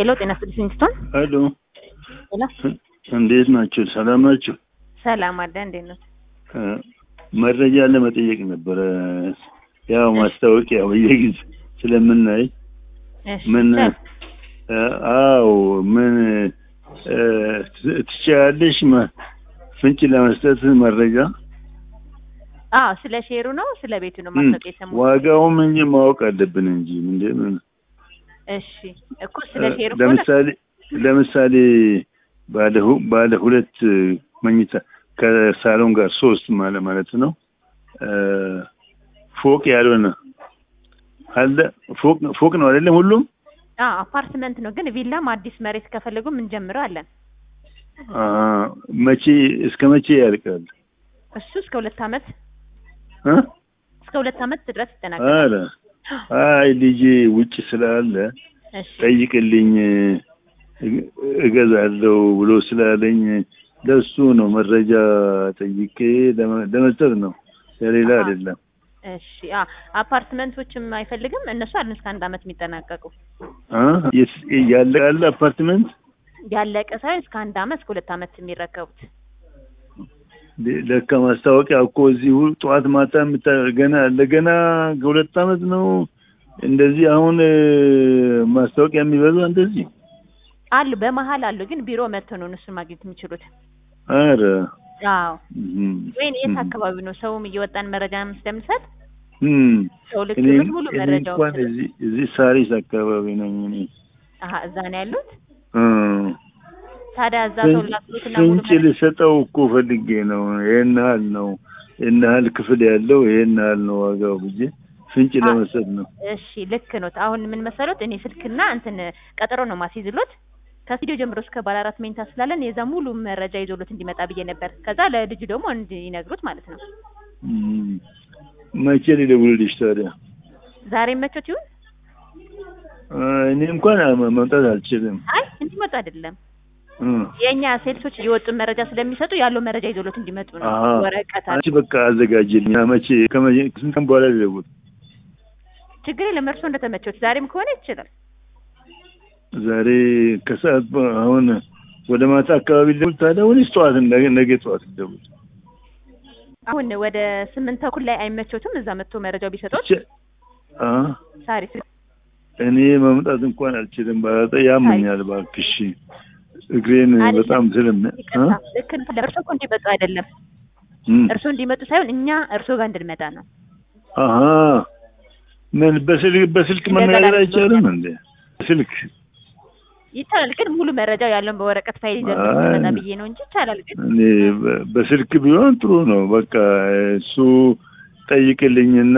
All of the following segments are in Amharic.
ሄሎ ጤና ይስጥልኝ ሲንግስቶን። ሄሎ ሄሎ እንዴት ናቸው? ሰላም ናቸው? ሰላም አለ እንዴት ነው? መረጃ ለመጠየቅ ነበረ። ያው ማስታወቂያ በየጊዜ ስለምናይ እሺ ምን ቻል። አዎ ምን ትችያለሽ መ- ፍንጭ ለመስጠት መረጃ አዎ ስለ ሼሩ ነው ስለ ቤቱ ነው ማስታወቂያ የሰማሁት። ዋጋውም እንጂ ማወቅ አለብን እንጂ ምንድን ነው እሺ እኮ ስለ ሼሩ ከሆነ ለምሳሌ ለምሳሌ ባለ ሁ- ባለ ሁለት መኝታ ከሳሎን ጋር ሶስት ማለ ማለት ነው እ ፎቅ ያልሆነ አለ ፎቅ ፎቅ ነው አይደለም ሁሉም አዎ አፓርትመንት ነው ግን ቪላም አዲስ መሬት ከፈለጉ ምን ጀምረው አለን። አ መቼ እስከ መቼ ያልቃል እሱ እስከ ሁለት አመት እ እስከ ሁለት አመት ድረስ ይጠናቀቃል። አረ አይ ልጄ ውጭ ስላለ እሺ ጠይቅልኝ እግ- እገዛለሁ ብሎ ስላለኝ ለሱ ነው መረጃ ጠይቄ ለመ- ለመስጠት ነው ለሌላ አሃ። አይደለም። እሺ አ አፓርትመንቶችም አይፈልግም እነሱ አለን እስከ አንድ አመት የሚጠናቀቁ አ የስ- ያለ ያለ አፓርትመንት ያለቀ ሳይሆን እስከ አንድ አመት እስከ ሁለት አመት የሚረከቡት ለ- ለካ ማስታወቂያ እኮ እዚሁ ጠዋት ማታ የምታ- ገና ለገና ከሁለት አመት ነው እንደዚህ አሁን እ፣ ማስታወቂያ የሚበዛ እንደዚህ አሉ በመሀል አሉ ግን ቢሮ መጥተው ነው እነሱን ማግኘት የሚችሉት። አረ አዎ እም፣ ወይን የት እም፣ አካባቢ ነው ሰውም እየወጣን መረጃ ስለምንሰጥ እም። ሰው ልክ እኔ ብሎት ሙሉ እኔ መረጃው እንኳን እዚህ እዚህ ሳሪስ አካባቢ ነኝ እኔ አሀ እዛ ነው ያሉት። እ። ታዲያ እዛ ሰው ላክሉትና ሙሉ ፍንጭ ልሰጠው እኮ ፈልጌ ነው። ይሄን ያህል ነው ይሄን ያህል ክፍል ያለው ይሄን ያህል ነው ዋጋው ብዬ ፍንጭ አ- ለመስጠት ነው። እሺ ልክ ነው። አሁን ምን መሰሎት እኔ ስልክና እንትን ቀጠሮ ነው ማስይዝሎት ከስቱዲዮ ጀምሮ እስከ ባለ አራት መኝታ ስላለን የዛ ሙሉ መረጃ ይዞሎት እንዲመጣ ብዬ ነበር። ከዛ ለልጁ ደግሞ እንዲነግሩት ማለት ነው። እም። መቼ ሊደውልልሽ ታዲያ? ዛሬ መቾት ይሁን? አ፣ እኔ እንኳን መ- መምጣት አልችልም። አይ እንዲመጡ አይደለም እ። የእኛ ሴልሶች እየወጡ መረጃ ስለሚሰጡ ያለው መረጃ ይዞሎት እንዲመጡ ነው። አሀ። ወረቀት አለ። አንቺ በቃ አዘጋጅልኝ። መቼ ከመቼ ስንት ቀን በኋላ ሊደውል? ችግር የለም እርሶ እንደተመቾት ዛሬም ከሆነ ይችላል። ዛሬ ከሰዓት በ- አሁን ወደ ማታ አካባቢ ሊደውል ታዲያ ወይስ ጠዋት ነገ ነገ ጠዋት ሊደውል? አሁን ወደ ስምንት ተኩል ላይ አይመቾትም? እዛ መጥቶ መረጃው ቢሰጡት ቸ- አ ሳሪ እኔ መምጣት እንኳን አልችልም። ባላጠ ያመኛል። እባክሽ እግሬን አይደለም። በጣም ስለም ይቅርታ ልክ ነው። እርሶ እኮ እንዲመጡ አይደለም እርሶ እንዲመጡ ሳይሆን እኛ እርሶ ጋር እንድንመጣ ነው። አሀ ምን በስልክ በስልክ እንደገና መነጋገር ደግሞ አይቻልም እንዴ? ስልክ ይቻላል ግን ሙሉ መረጃው ያለውን በወረቀት ፋይል ይዘን አይ። እንድንመጣ ብዬ ነው እንጂ ይቻላል ግን እኔ በ- በስልክ ቢሆን ጥሩ ነው። በቃ እሱ ጠይቅልኝና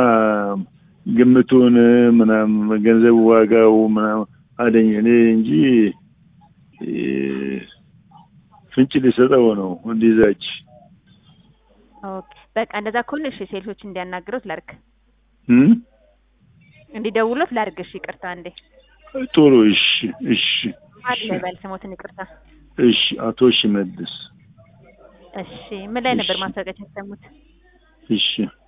ግምቱን ምናምን ገንዘቡ ዋጋው ምናምን አለኝ እኔ እንጂ እ፣ ፍንጭ ሊሰጠው ነው እንዲዛች ኦኬ በቃ እንደዛ ከሆነ እሺ ሴልሶች እንዲያናግሩት ላድርግ እም? እንዲደውሉት ላድርግ እሺ ይቅርታ እንዴ ጥሩ እሺ እሺ አለ በል ስሞትን ይቅርታ እሺ አቶ ሽመልስ እሺ ምን ላይ ነበር እሺ። ማስታወቂያ የተሰሙት እሺ